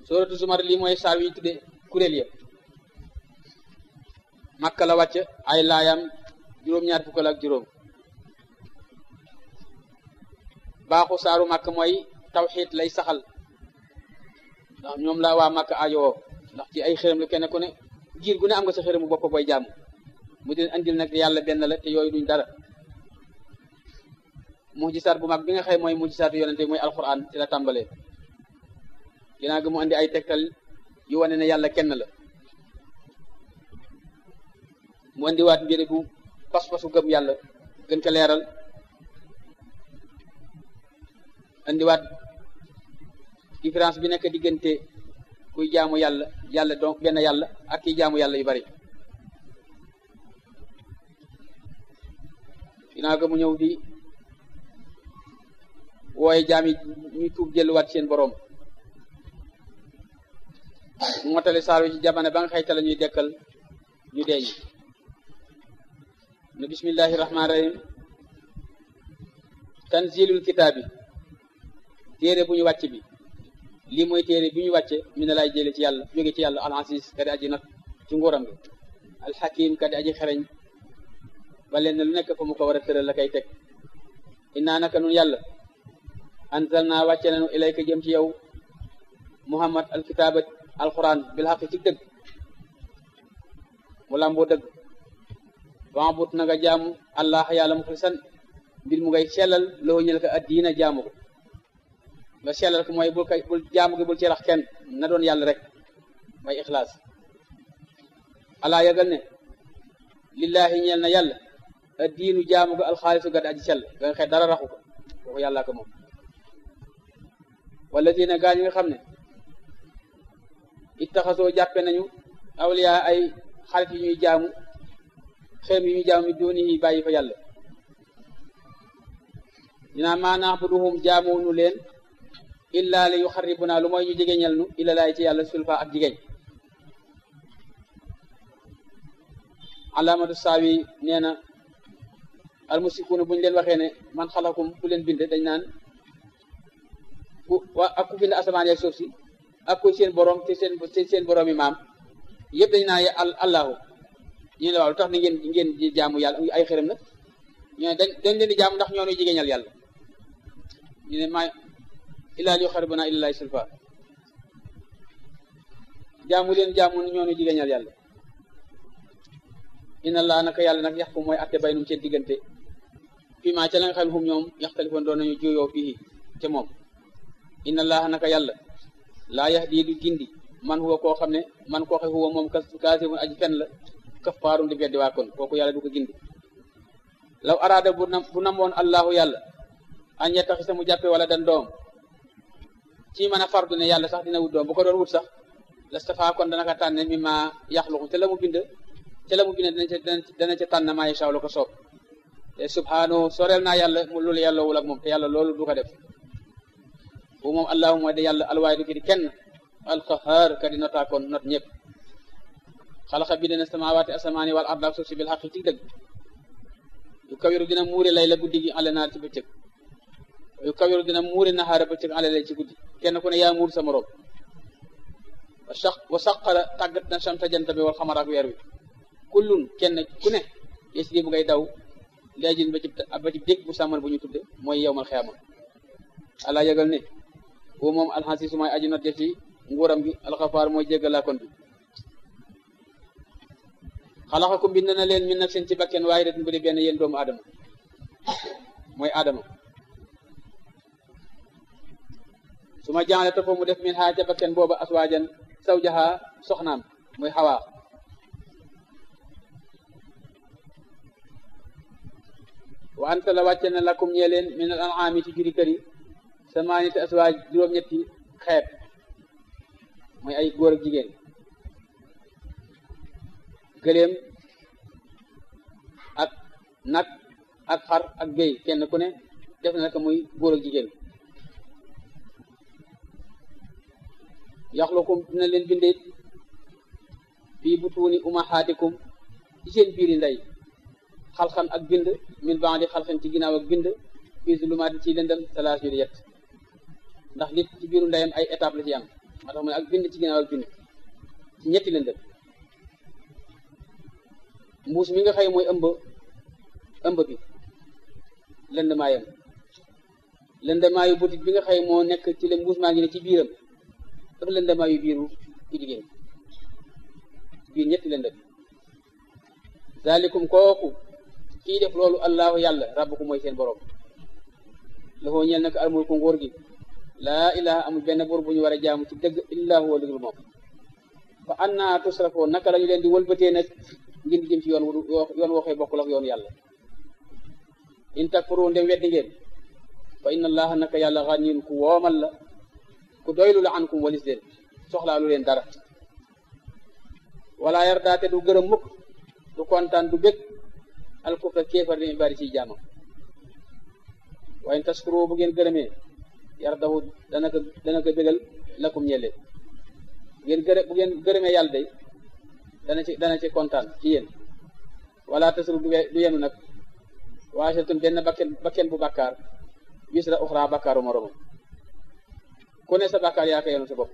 suratu zumar lii mooy saar yi tudde kuréel ya makka la wàcc ay laayam juróom-ñaar fukk ak juróom baaxu saaru makk mooy tawxiid lay saxal ndax ñoom la waa makk ajowoo ndax ci ay xërëm la kenn ku ne giir gu ne am nga sa xërëmu bopp booy jaamu mu di andil nag yàlla benn la te yooyu duñ dara mujisaat bu mag bi nga xëy mooy mujisaatu yonente mooy alquran ci la tàmbalee ginnaaw gi mu andi ay tegtal yu wane ne yàlla kenn la mu andiwaat mbiri bu pas-pasu gëm yàlla gën ko leeral andiwaat différence bi nekk diggante kuy jaamu yàlla yàlla donc benn yàlla ak kiy jaamu yàlla yu bari ginnaaw ga mu ñëw di wooye jaam yi ñu tuub jëluwaat seen boroom mu motali saar wi ci jamono ba nga xëyta la ñuy dekkal ñu deeñ ne bismillahi rahmaani rahim tanzilul kitaabi téere bu ñu wàcc bi lii mooy téere bi ñu wàcce mi ne laay jële ci yàlla jóge ci yàlla al aziz kadi aji nat ci nguuram gi alxakim kadi aji xereñ ba leen lu nekk fa mu ko war a tëral la kay teg innaa naka nun yàlla anzalna wàcce nañu ilayka jëm ci yow muhammad alkitaaba alquran bil xaq ci dëgg mu lamboo dëgg wambut na nga jaamu allah yàlla muxlisan mbir mu ngay sellal loo ñël ko addiina jaamu ko nga sellal ko mooy bul kay bul jaamu gi bul ci rax kenn na doon yàlla rek may ixlaas alaa yëgal ne lillahi ñeel na yàlla addiinu jaamu ko alxaalisu gad aji sell nga xëy dara raxu ko kooku yàllaa ko moom wala dina gaa ñi nga xam ne ittaxasoo jàppe nañu awliya ay xarit yu ñuy jaamu xeem yu ñuy jaamu mi dooni yi bàyyi fa yàlla dinaa maanaax bu duhum jaamuwunu leen illa li yu xaribuna lu mooy ñu jegeñal nu illa laay ci yàlla sulfa ak jigéen alaamatu saawi nee na almusikuuna bu ñu leen waxee ne man xalakum ku leen bind dañ naan ku waa ak ku bind asamaan yaag suuf si ak ku seen borom te seen seen borom yi maam yëpp dañ naan al allahu ñu ne waaw lu tax ni ngeen ngeen di jaamu yàlla ay xërëm nag ñu ne dañ dañ leen di jaamu ndax ñoo ñuy jigéeñal yàlla ñu ne maa illaa li yuqarribuna ilallaahi sulfa jaamu leen jaamu ñoo ñuy jigéeñal yàlla inna allah naka yàlla nag yax ko mooy atte baynum seen diggante fii maa ca la nga xam ne xum ñoom yaxtalifoon doon nañu juyoo fii ca moom inna allah naka yàlla laa yahdi du gindi man huwa koo xam ne man koo xe huwa moom kaasibun aji fen la kafaarun di beddi waa kon kooku yàlla du ko gindi law araada bu nam bu namoon allahu yàlla an yettaxisa mu jàppe wala dan doom ci mën a fardu ne yàlla sax dina wut doom bu ko doon wut sax lastafaa kon dana ko tànne mi ma yaxluqu te la mu bind te la mu bind dana ca dana ca tànn maa yashaa la ko soob te subhaanahu soreel naa yàlla mu loolu yàlla wul ak moom te yàlla loolu du ko def bu moom allahu mooy de yàlla alwaay du ki di kenn alqahaar ka di notaa kon not ñëpp xalaxa bi dina samawaati asamaani wal arda ak suuf si bil xaq ci dëgg yu kawiru dina muuri lay la guddi gi ale naar ci bëccëg yu kawiru dina muuri naxaara bëccëg ale lay ci guddi kenn ku ne yaa muur sa morom wa saq wa saqara tàggat na samsa jant bi wal xamar ak weer wi kullun kenn ku ne yes di bu ngay daw léegin ba ci ba ci dégg bu sàmman bu ñu tudde mooy yowmal xiyaama ala yëgal ne boo moom alxasiisu mooy aji not ci nguuram gi alxafaar mooy jéggalaa kon bi xalaxakum bind na leen min nafsin ci bakken waaye det bu di benn yéen doomu aadama mooy aadama su ma jaale topp mu def min xaa ca bakken booba aswaajan saw jaxaa soxnaam muy xawaa wa anta la wàcce na lakum ñee leen min al an'aami ci juri kër yi samaaniyati aswaaj juróom-ñetti xeet mooy ay góor ak jigéen gëléem ak nag ak xar ak béy kenn ku ne def na ko muy góor ak jigéen yaxlukum dina leen binde fii butuuni umahaatikum ci seen biiri ndey xalxan ak bind min ba'di xalxan ci ginnaaw ak bind fii zulumaati ci lëndëm salaas yu yett ndax nit ci biiru ndeyam ay étape la ci am moo tax mu ne ak bind ci ginnaaw ak bind ci ñetti lëndëm mbuus mi nga xëy mooy ëmb ëmb bi lëndëmaayam lëndëmaayu butit bi nga xëy moo nekk ci la mbuus maa ngi ne ci biiram ak lëndëmaayu biiru ku jigéen biir ñetti lëndëm zalikum kooku kii def loolu allahu yàlla rabbukum mooy seen borom lafoo ñeel nag almulku nguur gi laa ilaha amul benn buur bu ñu war a jaamu ci dëgg illa huwa dëggul moom fa anna tusrafoo naka la ñu leen di wëlbatee nag ngeen di jëm ci yoon wu yoon waxee bokkul ak yoon yàlla in takfuru ndem weddi ngeen fa inna allaha naka yàlla ganiyun ku woomal la ku doylu la ankum walis leen soxlaalu leen dara wala yardaate du gërëm mukk du kontaan du bég alkufra kéefar li bari ciy jaamam wa in taskuru bu ngeen gërëmee yardahu dana ko dana ko bégal lakum ñeleen bu ngeen gërë bu ngeen gërëmee yàlla day dana ci dana ci kontaan ci yéen wala tasru du yenu nag waasatun benn bakken bakken bu bàkkaar wisra uxra bàkkaaru moromam ku ne sa bàkkaar yaa ko yenu sa bopp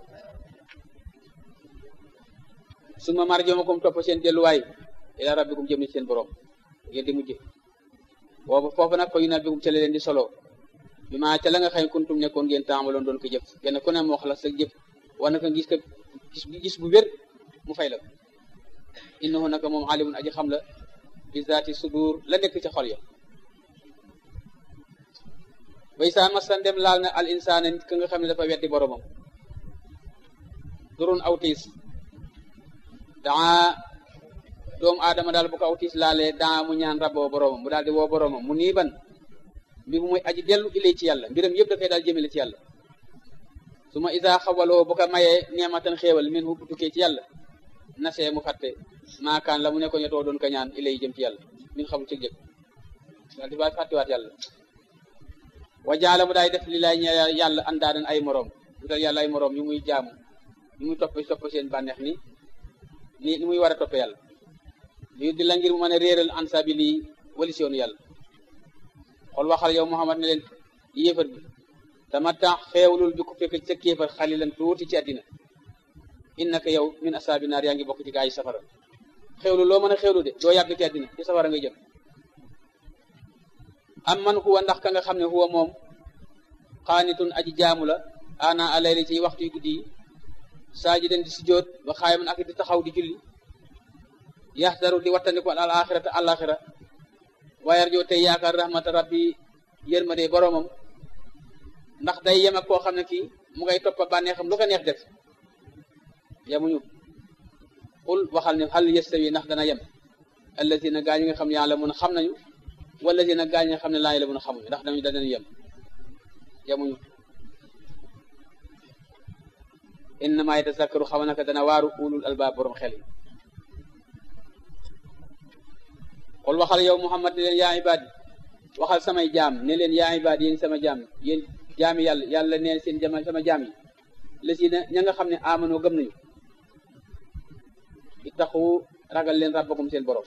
suma marjomakum topp seen delluwaay ila rabbikum jëm ni seen borom ngeen di mujj boobu foofu nag fa yu nabbikum ca la leen di solo bi maa ca la nga xëy kuntum nekkoon ngeen taamaloon doon ko jëf kenn ku ne moo xalaat sa jëf war na ko gis ko gis bu wér mu fay la innahu naka moom alimun aji xam la bi zaati sudur la nekk ca xol ya bay saa masan dem laal na al insaana nit ka nga xam ne dafa weddi boromam durun aw tiis daa doomu aadama daal bu ko aw tiis laalee daa mu ñaan raboo boromam mu daal di woo boromam mu nii ban mbir mu mooy aji dellu ilay ci yàlla mbiram yëpp dafay daal jëmale ci yàlla su ma isa xawaloo bu ko mayee neematan xéewal min hu tukkee ci yàlla nasee mu fàtte maakaan la mu nekkoon ñetoo doon ko ñaan ilay jëm ci yàlla min xamul ci jëkk daal di ba fàttewaat yàlla wa jaala mu daay def li lay ñe yàlla andaadan ay moroom wutal yàlla ay moroom yu muy jaamu yu muy topp topp seen bànneex ni ni ni muy war a topp yàlla li di la ngir mu mën a réeral ansa bi lii wali si yoonu yàlla xool waxal yow Muhammad ne leen yéefar bi tamatta xeewlul bi ku fekk sa kéefar xalilan tuuti ci àddina innaka yow min asaabi naar yaa ngi bokk ci gaa yi safara xeewlu loo mën a xeewlu de doo yàgg ci àddina ci safara ngay jëm am man huwa ndax ka nga xam ne huwa moom xaanitun aji jaamu la ana alayli ci waxtu yu guddi yi saajidan di sujjóot ba xaayaman ak di taxaw di julli yaxdaru di wattandiku al axirata alaxira waayar joo tey yaakaar rahmata rabbi yërmande boromam ndax day yem ak koo xam ne kii mu ngay toppa bànneexam lu ko neex def yemuñu xul waxal ne hal yastawi ndax dana yem allazina gaa ñi nga xam ne yàlla mun a xam nañu wallazina gaa ñi nga xam ne laa la mun a xamuñu ndax dañu danañu yem yemuñu innama yatazakkaru xaw naka dana waaru ulul albaab borom xel yi xul waxal yow Muhammad ne leen yaa ibaadi waxal samay jaam ne leen yaa ibaadi yéen sama jaam yéen jaami yàlla yàlla neen seen jama sama jaam yi la si na ña nga xam ne amanoo gëm nañu ittaxu ragal leen rabbakum seen borom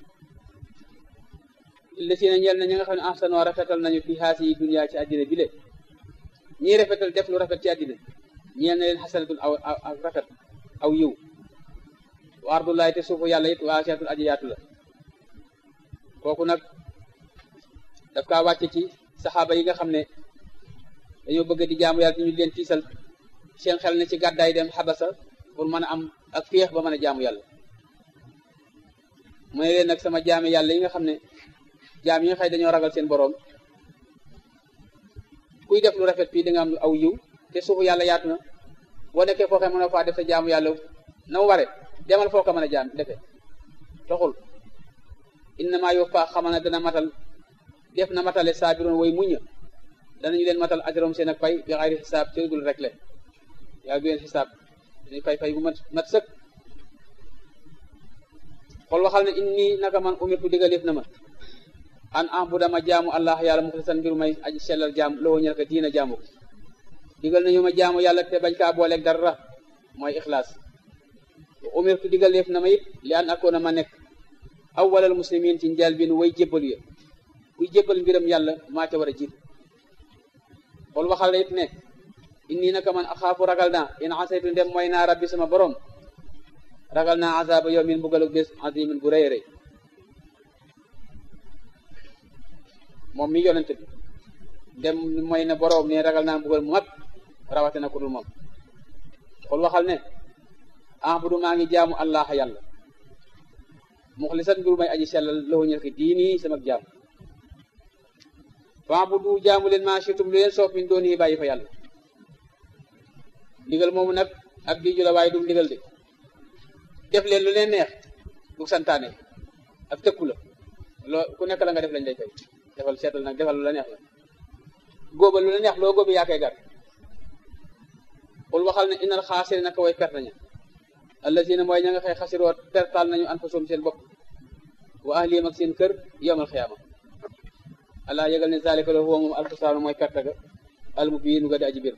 la si na ñeel na ña nga xam ne ahsanoo rafetal nañu fi haasi yi dunya ci àddina bi le ñii rafetal def lu rafet ci àddina ñeel na leen xasanatul aw aw rafet aw yiw wa ardullahi te suufu yàlla it waa seetul aji yaatu la kooku nag daf kaa wàcce ci saxaaba yi nga xam ne dañoo bëgg di jaamu yàlla ñu leen tiisal seen xel ne ci gàddaay dem xabasa pour mën a am ak féex ba mën a jaamu yàlla mu ne leen nag sama jaami yàlla yi nga xam ne jaam yi nga xëy dañoo ragal seen boroom kuy def lu rafet fii da nga am aw yiw te suufu yàlla yaatu na boo nekkee foo xam mën a faa def sa jaamu yàlla na mu ware demal foo ko mën a jaam defee toxul innama yuwaffa xamal na dana matal def na matale saabiroon way muña danañu leen matal ajrom seen ak fay bi xayri xisaab ci dul rek le yàlla du leen xisaab dañuy fay fay bu mat mat sëkk xool waxal ne inni naka man umirtu digaleef na ma an ah bu dama jaamu allah yàlla muxlisan mbiru may aji sellal jaam loo ñel ko diina jaamu ko digal nañu ma jaamu yàlla te bañ kaa booleeg dara mooy ixlaas umirtu digaleef na ma it li an akoona ma nekk awwalal muslimin ci njaal bi nu way jébbalu ya kuy jébbal mbiram yàlla maa ca war a jiitu xool waxal it ne inni naka man axaafu ragal naa in asaytu ndem mooy naa rabbi sama borom ragal naa azaba yawmin mbugalu bés azimin bu rëy rëy moom mi yonent bi ndem mooy na borom ne ragal naa mbugal mu mag rawate na ku dul moom xul waxal ne ahbudu maa ngi jaamu allah yàlla muxlisan mbir may aji sellal lahu ñel ki diini sama jaam fa'budu jaamu leen maa shitum lu leen soof min dooni bàyyi fa yàlla ndigal moomu nag ab diiju la waaye du ndigal de def leen lu leen neex du santaane ak tëkku la loo ku nekk la nga def lañ lay fay defal seetal nag defal lu la neex la góobal lu la neex loo góobi yaa koy gar xul waxal ne inal xaasiri naka way perte nañu allazina mooy ña nga xëy xasiroo pertal nañu anfusum seen bopp wa ahlihim ak seen kër yawmal xiyaama allah yëgal ne zalika la huwa moom alxusraanu mooy perte ga almubiinu ga di aji bir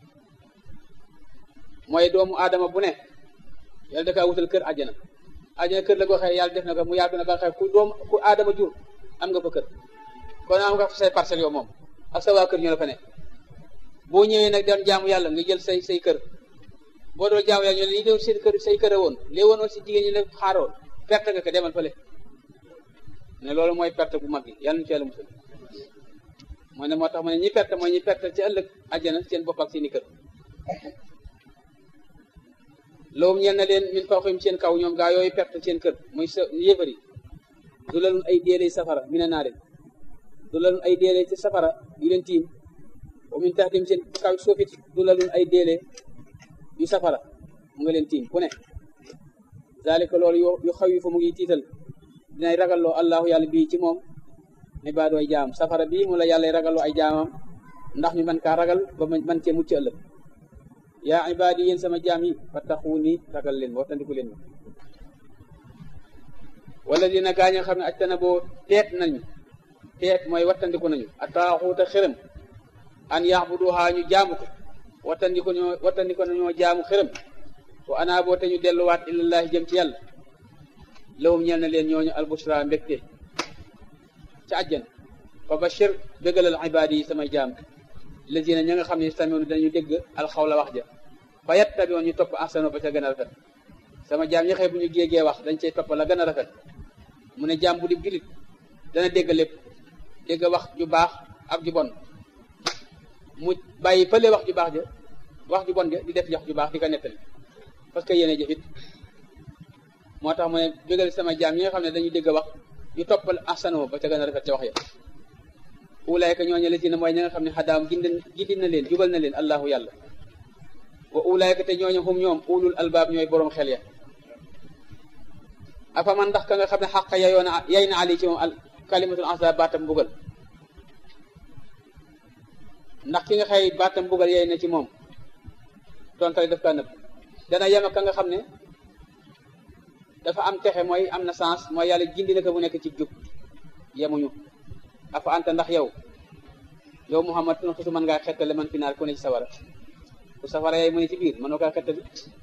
mooy doomu aadama bu ne yàlla da kaa wutal kër àjjana àjjana kër la goo xëy yàlla def na ko mu yaatu na ba xëy ku doomu ku aadama jur am nga fa kër kon am nga fa say parcelles yow moom ak sa waa kër ñu la fa ne boo ñëwee nag dem jaamu yàlla nga jël say say kër boo doon jaamu yàlla ñu ne lii doon seen kër say kër woon lii woon si jigéen ñi la xaaroon perte nga ko demal fële ne loolu mooy perte bu mag yi yàlla ñu ci yàlla musal mooy ne moo tax ma ne ñi perte mooy ñi perte ci ëllëg àjjana seen bopp ak seeni kër loolu ñeel na leen min fawqihim seen kaw ñoom gaa yooyu perte seen kër muy sa yéefari du lalun ay déere safara mi ne naa leen du lalun ay déere ci safara yu leen tiim wa min taxtim seen kaw suufit du lalun ay déere yu safara mu nga leen tiim ku ne zalika loolu yu xaw yi fa mu ngi tiital dinay ragalloo allahu yàlla bii ci moom ibaadu ay jaam safara bii mu la yàlla ragalloo ay jaamam ndax ñu man kaa ragal ba man cee mucc ëllëg yaa ibaadi yéen sama jaam yi fattaxuuni ragal leen wattandiku leen ma wala dina gaa ñi nga xam ne aj tana boo teet nañu teet mooy wattandiku nañu ataaxuuta xërëm an yaxbuduha ñu jaamu ko wattandiku ñoo wattandiku nañoo jaamu xërëm wa ana boo te ñu delluwaat ilallahi jëm ci yàlla lawum ñeel na leen ñooñu albushra mbégte ca àjjan fa bashir bégalal ibaadi yi samay jaam lazina ña nga xam ne samionu dañu dégg alxawla wax ja fa yattabiwoon ñu topp ahsano ba ca gën a rafet sama jaam ñi xëy bu ñu géegee wax dañ cay topp la gën a rafet mu ne jaam bu di gilit dana dégg lépp dégg wax ju baax ak ju bon mu bàyyi fële wax ju baax ja wax ju bon ja di def wax ju baax di ko nettali parce que yéene jëfit moo tax mu ne bégal sama jaam ñi nga xam ne dañu dégg wax ñu toppal ahsano ba ca gën a rafet ca wax ya ulayka ñooñu la ci ne mooy ñi nga xam ne xadaam gindi gindi na leen jubal na leen allahu yàlla wa ulayka te ñooñu hum ñoom ulul albaab ñooy boroom xel ya afa man ndax ka nga xam ne xaqa yayoona yay na ali ci moom al kalimatul azab baatam mbugal ndax ki nga xëy baatam mbugal yay na ci moom tontale daf kaa nëbb dana yem ak ka nga xam ne dafa am texe mooy am na sens mooy yàlla gindi na ko bu nekk ci jub yemuñu afa anta ndax yow yow Muhammad tun xisu mën ngaa xettale man fi naar ku ne ci sawara ku safara yaay mu ne ci biir mënoo kaa xettali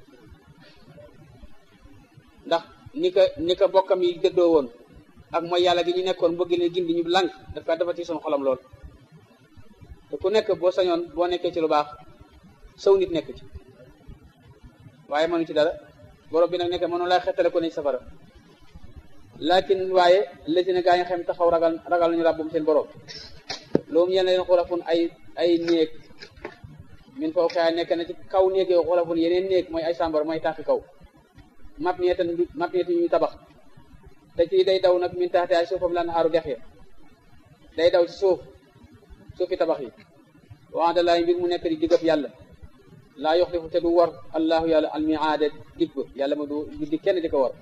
ndax ni ka ni ka bokkam yi dëddoo woon ak mooy yàlla gi ñu nekkoon bëgg leen gindi ñu lànk daf kaa dafa ci son xolam lool te ku nekk boo sañoon boo nekkee ci lu baax saw nit nekk ci waaye mënu ci dara borom bi nag nekk mënu laa xettale ku ne ci safara lakin waaye lësina gaa ñu xam taxaw ragal ragal nañu ràbbum seen borom loolu yéen leen xurafun ay ay néeg min foo xëy nekk na ci kaw néeg yow xurafun yeneen néeg mooy ay sàmbar mooy taaxi kaw map nee tan map nee ñuy tabax te ci day daw nag min taxte ay suufam lan xaaru dex ya day daw ci suuf suufi tabax yi waxante laay mbir mu nekk di diggab yàlla laa yoxlifu te du war allahu yàlla almiaada dig ba yàlla ma du di kenn di ko war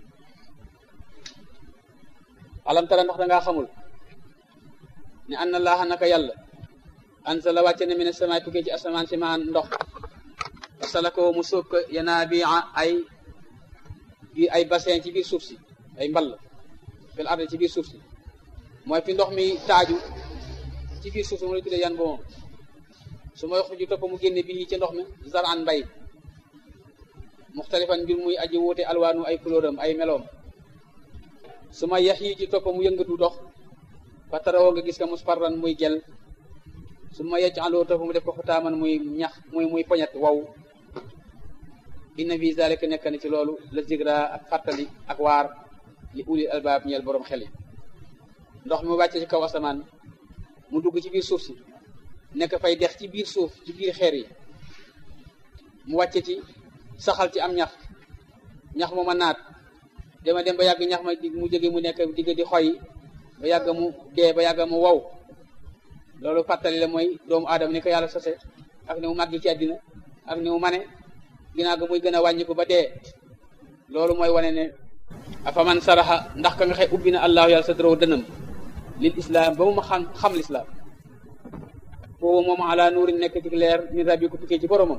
alam tara ndax dangaa xamul ne anna laaha naka yàlla ansala wàcce ne mi ne samaay tukkee ci asamaan si maan ndox fasalakoo mu sóob ko yanaabi'a ay bi ay bassin ci biir suuf si ay mball fil ardi ci biir suuf si mooy fi ndox mi taaju ci biir suuf si mu lay tuddee yan bomoom su ma yoxu ju topp mu génne bii ci ndox mi zaran mbay muxtalifan mbir muy aji wuute alwaanu ay couleuram ay meloom su ma yax yi ci topp mu yëngatu dox fa tarawoo nga gis ka musparran muy gel su ma yecc aloo ta fu mu def ko xutaaman muy ñax muy muy poñet wow inna fi zalika nekk na ci loolu la zigra ak fàttali ak waar li ulil albaab ñeel boroom xel yi ndox mi wàcce ci kaw asamaan mu dugg ci biir suuf si nekk fay dex ci biir suuf ci biir xeer yi mu wàcce ci saxal ci am ñax ñax mu ma naat dema dem ba yàgg ñax ma mu jóge mu nekk digg di xoy ba yàgg mu dee ba yàgg mu wow loolu fàttali la mooy doomu aadama ni ko yàlla sose ak ni mu màgg ci àddina ak ni mu mane ginnaaw ga muy gën a wàññiku ba dee loolu mooy wane ne afaman saraxa ndax ka nga xëy ubbi na allahu yàlla sa dorow dënam lil islam ba mu ma xam xam lislaam foofu moom ala nuuri nekk ci leer min rabbi ko tukkee ci boromam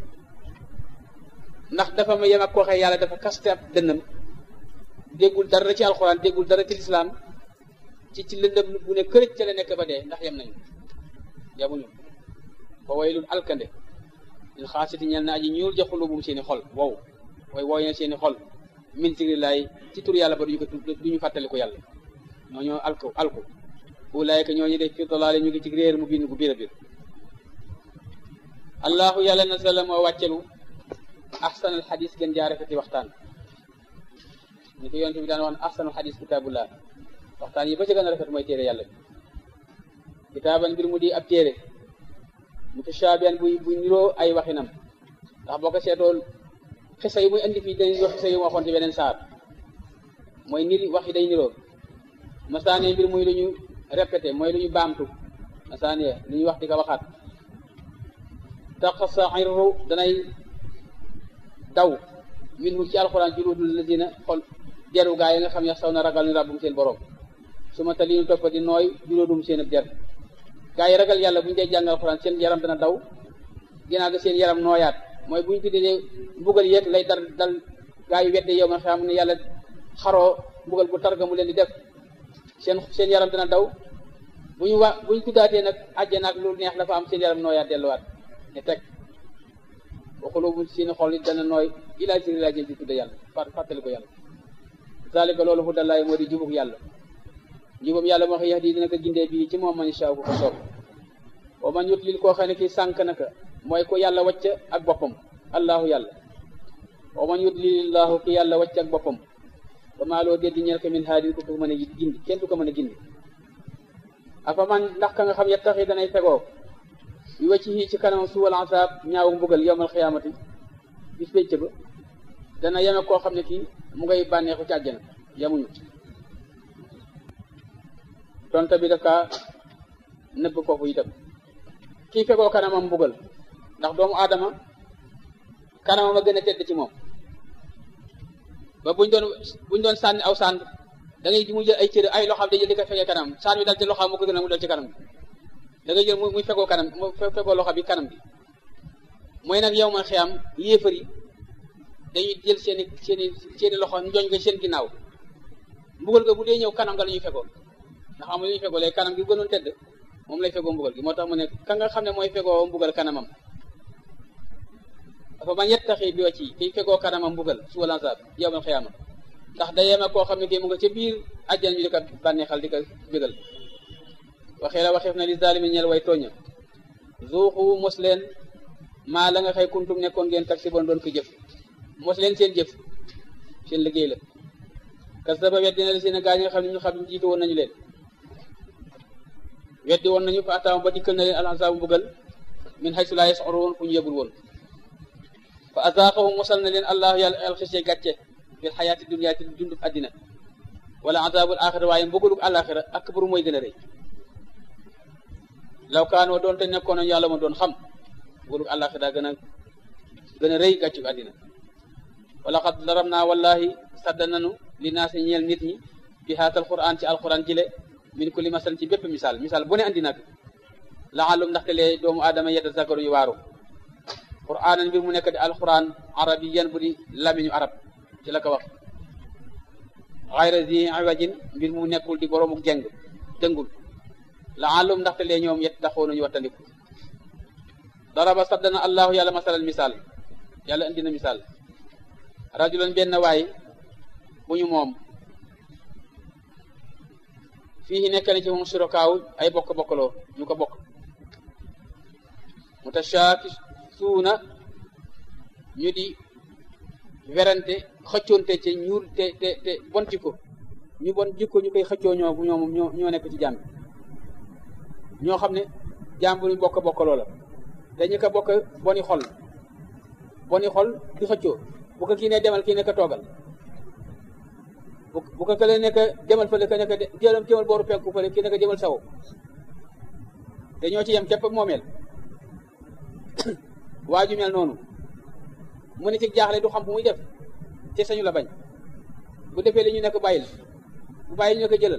ndax dafa ma yem ak koo xëy yàlla dafa kaste ab dënnam déggul dara ci alxuraan déggul dara ci lislaam ci ci lëndëm bu ne kërëj ca la nekk ba dee ndax yem nañu yamuñu ba waylul alkande lil xaasiti ñel na aji ñuul ja xulubum seeni xol wow way wooy na seeni xol min zikrillahi ci tur yàlla ba duñu ko duñu fàttali ko yàlla ñoo ñoo alku alku ulaayka ñooñu def fi dalaale ñu ngi ci réer mu bind gu biir a biir allahu yàlla nasala moo wàccelu ahsanal xadis gën jaa rafeti waxtaan ni ko yonte bi daan wax ne ahsanal xadis kitaabullah waxtaan yi ba ci gën a rafet mooy téere yàlla bi kitaaban mbir mu di ab téere mutashaabihan buy bu niroo ay waxinam ndax boo ko seetool xisa yi muy indi fii dañuy wax xisa yi mu waxoon ci beneen saar mooy niri wax yi day niroo masaane mbir muy lu ñu répété mooy lu ñu baamtu masaane lu ñu wax di ko waxaat taqsairu danay daw minhu ci alxuraan juludul lazina xol deru gaa yi nga xam ne saw na ragal ni rabbum seen borom su ma tali ñu topp di nooy juludum seen ab der gaa yi ragal yàlla bu ñu dee jàng alxuraan seen yaram dana daw ginnaaw ga seen yaram nooyaat mooy bu ñu tuddee mbugal yeeg lay dar dal gaa yi wedde yow man xam ne yàlla xaroo mbugal bu targa mu leen di def seen seen yaram dana daw bu ñu wa bu ñu tuddaatee nag àjjana ak lu neex dafa am seen yaram nooyaat delluwaat ne teg waxuloo bu seen xol it dana nooy ilaa zikri laa jëm ci tudde yàlla fàttali ko yàlla zalika loolu hu dallaay moo di jubug yàlla jubam yàlla moo xam yahdi dina ko gindee bii ci moom man shaa ku ko soob wa man yutlil koo xam ne kii sànk naka mooy ko yàlla wàcc ak boppam allahu yàlla wa man yutlilillahu ki yàlla wàcc ak boppam ba maa loo déddi ñeel ko min haadin ku ko mën a gindi kenn du ko mën a gindi afa man ndax ka nga xam yettaxi danay fegoo yu wacci hii ci kanam suwal asaab ñaawu mbugal yowmal xiyaamati bis pénc ba dana yeme koo xam ne kii mu ngay bànneexu ci àjjana yamuñu tonta bi daf kaa nëbb foofu itam kii fegoo kanamam mbugal ndax doomu aadama kanamam a gën a tedd ci moom ba buñ doon buñ doon sànni aw sànn da ngay mu jël ay cër ay loxaam day jël di ko fegee kanam sànn bi dal ci loxaam mu ko gën a mu dal ci kanam da ngay jël muy fegoo kanam mu fegoo loxo bi kanam bi mooy nag yow ma xiyam yéefar yi dañuy jël seeni seeni seeni loxo njooñ ko seen ginnaaw mbugal ga bu dee ñëw kanam nga la ñuy fegoo ndax amul lu ñuy fegoo léegi kanam gi gënoon tedd moom lay fegoo mbugal gi moo tax mu ne ka nga xam ne mooy fegoo mbugal kanamam dafa man yettaxi bi wàcc yi kiy fegoo kanamam mbugal suba lansaab yowmal xiyaama ndax da yema koo xam ne kii mu nga ca biir àjjan ñu di ko bànneexal di ko bégal waxee la waxeef na li zaalimi ñeel way tooña zuuxu mos leen maa la nga xëy kuntum nekkoon ngeen tax si bon doon ko jëf mos leen seen jëf seen liggéey la kasaba weddi na la seen gaa ñi nga xam ne ñu xam ne jiitu woon nañu leen weddi woon nañu fa ataam ba dikkal na leen alxasaabu mbugal min haysu laa yas'uruun fu ñu yëgul woon fa azaaqahum mosal na leen allahu yàlla alxisee gàcce fil xayaati dunya ci dundub addina wala azaabul axira waaye mbugalug àlaxira akbaru mooy gën a rëy law kaanoo doon te nekkoon nañu yàlla ma doon xam mbugalug àlaxira gën a gën a rëy gàccug addina wala xad daram naa wallahi sadda nanu li naa si ñeel nit ñi fi haatal quran ci alquran jile min kulli masal ci bépp misaal misaal bu ne andi nag laalum ndaxte lee doomu aadama yedda zakaru yu waaru quraanan mbir mu nekk di alquran arabiyan bu di lamiñu arab ci la ko wax xayra zi iwajin mbir mu nekkul di boroomu jeng dëngul laalum ndaxte lee ñoom yet taxoo nañu wattandiku daraba saddana allahu yàlla masalal misaal yàlla indi na misaal rajulan benn waay bu ñu moom fii nekk na ci moom surokaaw ay bokk bokkaloo ñu ko bokk mutashaakisuuna ñu di werante xëccoonte ci ñuul te te te bon jikko ñu bon jikko ñu koy xëccoo ñoo ñoo ñoo ñoo nekk ci jaam bi ñoo xam ne jaam bu ñu bokk bokk loola te ñu ko bokk boni xol boni xol di xëccoo bu ko kii ne demal kii nekk toogal bu bu ko kële nekk demal fële ka nekk jëlam jëmal booru penku fële kii nekk jëmal sawo te ñoo ci yem képp moomeel waa ju mel noonu mu ne ci jaaxle du xam fu muy def te sañu la bañ bu defee li ñu nekk bàyyil bu bàyyil ñu ko jëlal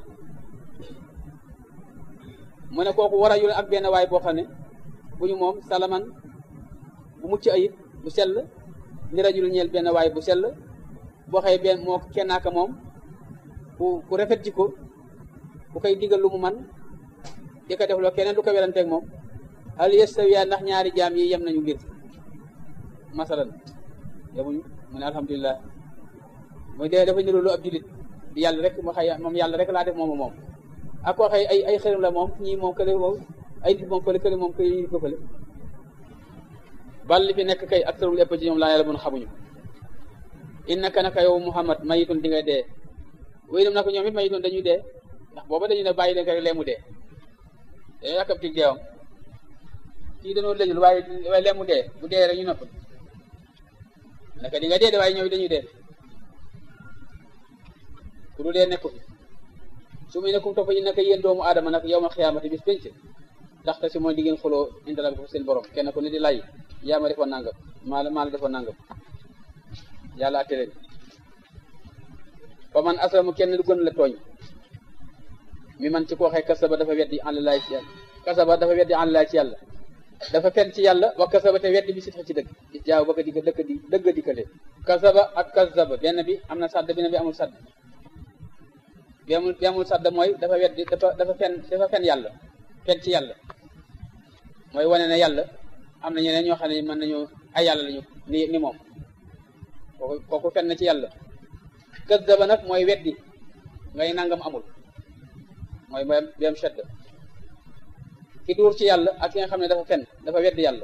mu ne kooku war a yul ak benn waay boo xam ne bu ñu moom salaman bu mucc ayib bu sell ni rajul ñeel benn waay bu sell boo xëy benn moo kennaaka moom ku ku rafet jikko bu koy digal lu mu man di ko def loo keneen du ko weranteeg moom hal yastawiya ndax ñaari jaam yi yem nañu mbir masalan yemuñu mu ne alhamdulilah mooy dee dafa niru lu ab julit di yàlla rek mu xëy moom yàlla rek laa def moom moom ak koo xëy ay ay xërëm la moom ñii moom kële moom ay nit moom kële kële moom kële ñu ko fële bal li fi nekk kay ak tarul ëpp ci ñoom laa yàlla mun xamuñu innaka naka yow muhammad mayitun di nga dee wéy nam naka ñoom it mayitun dañuy dee ndax booba dañu ne bàyyi leen ko rek lee mu dee dañoo yàkkam tig deewam kii dañoo lëjul waaye waaye lee mu dee bu dee rek ñu nopp naka di nga dee de waaye ñëw dañuy dee ku du dee nekku fi su muy nekkum topp yi naka yéen doomu aadama nag yow ma xiyaamati bis penc ndaxte si mooy di ngeen xuloo indala ko seen borom kenn ku ne di lay yaa ma defoon nangam maa la maa la defoon nangam yàlla atte leen fa man aslamu kenn du gën la tooñ mi man ci ko waxee kasaba dafa weddi an laay ci yàlla kasaba dafa weddi an laay ci yàlla dafa fen ci yàlla wa kasaba te weddi bi si ci dëgg di jaaw bëgg di ko dëkk di dëgg dikkale kasaba ak kasaba benn bi am na sadd benn bi amul sadd bi amul bi amul sadd mooy dafa weddi dafa dafa fen dafa fen yàlla fen ci yàlla mooy wane ne yàlla am na ñeneen ñoo xam ne mën nañu ay yàlla lañu ni ni moom kooku kooku fen na ci yàlla kasaba nag mooy weddi ngay nangam amul mooy mooy bi am shedd ki duur ci yàlla ak ki nga xam ne dafa fen dafa weddi yàlla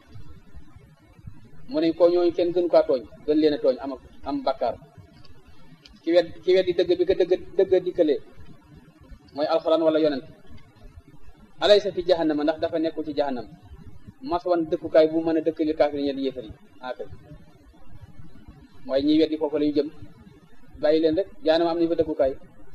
mu ne ko ñooñu kenn gënu kaa tooñ gën leen a tooñ am am bakkaar ki wedd ki weddi dëgg bi ko dëgg dëgg dikkalee mooy alxuraan wala yonent alaysa fi jahannama ndax dafa nekkul ci jahannam mas wan dëkkukaay bu mën a dëkkali kaafir ñe di yéefar yi akay mooy ñiy weddi foofu la ñu jëm bàyyi leen rek jahannama am nañu fa dëkkukaay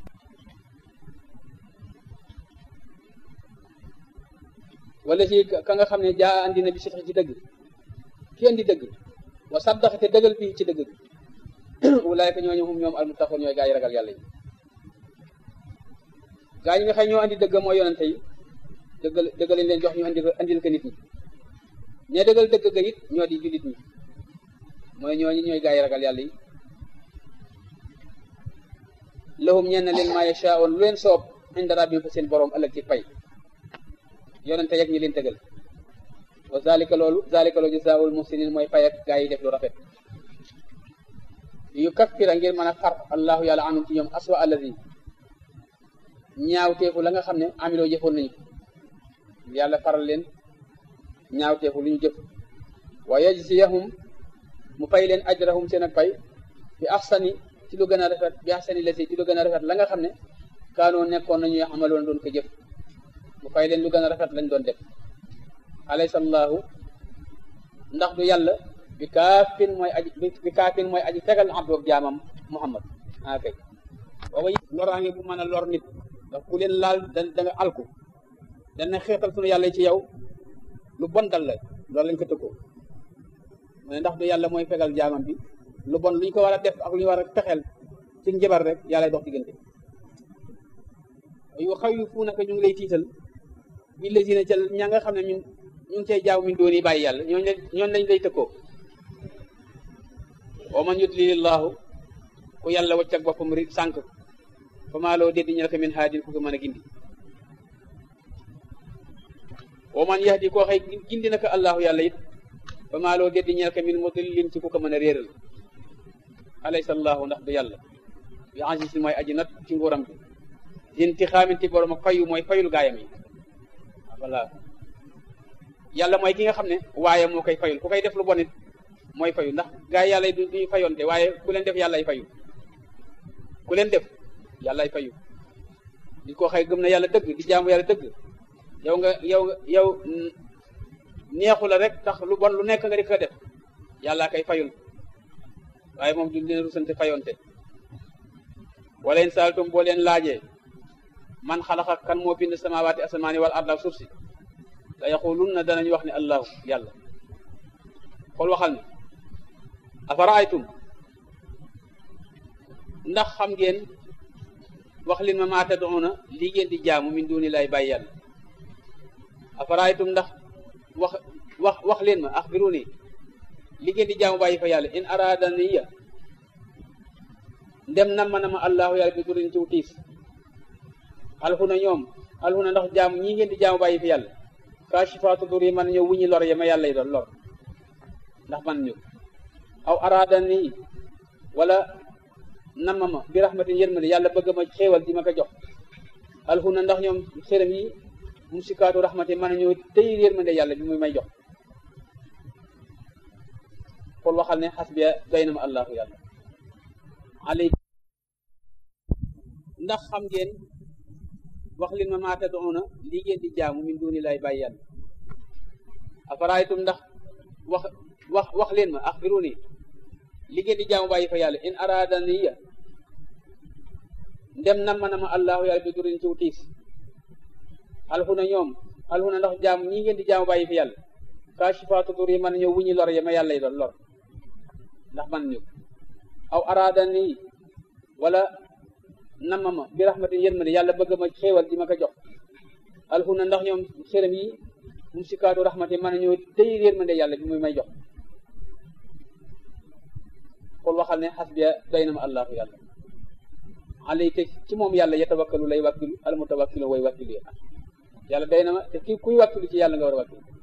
wala ci ka nga xam ne jaa andi na bi si ci dëgg ki andi dëgg wa saddax te dëggal fii ci dëgg bi ulaayka ñooñu hum ñoom almuttaqoon ñooy gaa yi ragal yàlla yi gaa yi nga xam ñoo andi dëgg mooy yonente yi dëggal dëggal leen jox ñu andi andil ko nit ñi ñe dëggal dëgg ga it ñoo di jullit ñi mooy ñooñu ñooy gaa yi ragal yàlla yi lahum ñeen na leen maa yashaa'uun lu leen soob inda rabbihim fa seen borom ëllëg ci pay yonente yeg ñi leen tëgal wa zalika loolu zalika loolu jazaa'ul muhsinin mooy fay ak gaa yi def lu rafet yu kaffira ngir mën a far allahu yàlla anum ci ñoom aswa allazi ñaawteefu la nga xam ne amiloo jëfoon nañu yàlla faral leen ñaawteefu lu ñu jëf wa yajziyahum mu fay leen ajrahum seen ak pay bi axsani ci lu gën a rafet bi axsani lasi ci lu gën a rafet la nga xam ne kaanoo nekkoon nañu amaloon doon ko jëf mu fay leen lu gën a rafet lañ doon def alaysa allahu ndax du yàlla bi kaafin mooy aji bi kaafin mooy aji fegal abdoog jaamam muhammad a kay booba loraange bu mën a lor nit ndax ku leen laal da da nga alku dana xeetal sunu yàlla ci yow lu bon dal la loolu lañ ko tëggoo mu ne ndax du yàlla mooy fegal jaamam bi lu bon lu ñu ko war a def ak lu ñu war a fexeel ci njabar rek yàlla dox diggante yu xaw yu fu naka ñu ngi lay tiital bi lésina ca ña nga xam ne ñun ñu ngi cay jaaw min doon yi bàyyi yàlla ñooñu ñooñu lañ lay tëkkoo wa man yudlilillahu ku yàlla wacc ak boppam ri sànq fa maa loo déddi ñel ko min haadin ku ko mën a gindi wa man yahdi koo xëy gindi na ko allahu yàlla it fa maa loo déddi ñel ko min mudillin ci ku ko mën a réeral alaysa allahu ndax du yàlla bi aziz mooy aji nat ci nguuram bi intixaamin ci borom ak fayu mooy fayul gaayam yi voilà yàlla mooy ki nga xam ne waaye moo koy fayul ku koy def lu bon it mooy fayu ndax gaa yi yàlla du duñu fayonte waaye ku leen def yàllay fayu ku leen def yàllay fayu nit koo xëy gëm na yàlla dëgg di jaamu yàlla dëgg yow nga yow yow neexu la rek tax lu bon lu nekk nga di ko def yàlla kay fayul waaye moom du leen rusante fayonte wala in saaltum boo leen laajee man xalaqa kan moo bind samawaati asamaani wal arda suuf si la yaqulunna danañu wax ne allahu yàlla xool waxal ne afaraaytum ndax xam ngeen wax leen ma maa tad'una lii ngeen di jaamu min duni lay bàyyi yàlla afaraaytum ndax wax wax wax leen ma axbiruni li ngeen di jaamu bàyyi fa yàlla in aradaniya ndem nam ma na ma allahu yàlla bi durin ciw tiis alxuna ñoom alxuna ndax jaamu ñii ngeen di jaamu bàyyi fa yàlla kaashifaatu dur yi mën ñëw wuñi lor ya ma yàlla yi doon lor ndax man ñu aw aradani wala nama ma bi rahmatin yërmande yàlla bëgg ma xéewal di ma ko jox alxuna ndax ñoom xërëm yi musikaatu rahmati mën a ñëw tey yërmande yàlla bi muy may jox xool waxal ne xasbiya doy na ma allahu yàlla alay ndax xam ngeen wax leen ma maa tad'una lii ngeen di jaamu min duni lay bàyyi yàlla afaraaytum ndax wax wax wax leen ma axbiruni li ngeen di jaamu bàyyi fa yàlla in aradaniya ndem nam ma na ma allahu yàlla bi durin ciw tiis alxuna ñoom alxuna ndax jaamu ñii ngeen di jaamu bàyyi fa yàlla kaashifaatu dur yi mën a ñëw wuñi lor ya ma yàlla yi doon lor ndax man ñu aw aradani wala nama ma bi rahmatin yërmande yàlla bëgg ma xéewal di ma ko jox alxuna ndax ñoom xërëm yi musikaatu rahmati mën a ñëw tey yërmande yàlla bi muy may jox xool waxal ne xasbiya doy na ma allahu yàlla alayka ci moom yàlla yatawakkalu lay wàkkilu al mutawakkilu way wàkkilu yàlla doy na ma te ki kuy wàkkilu ci yàlla nga war a wàkkilu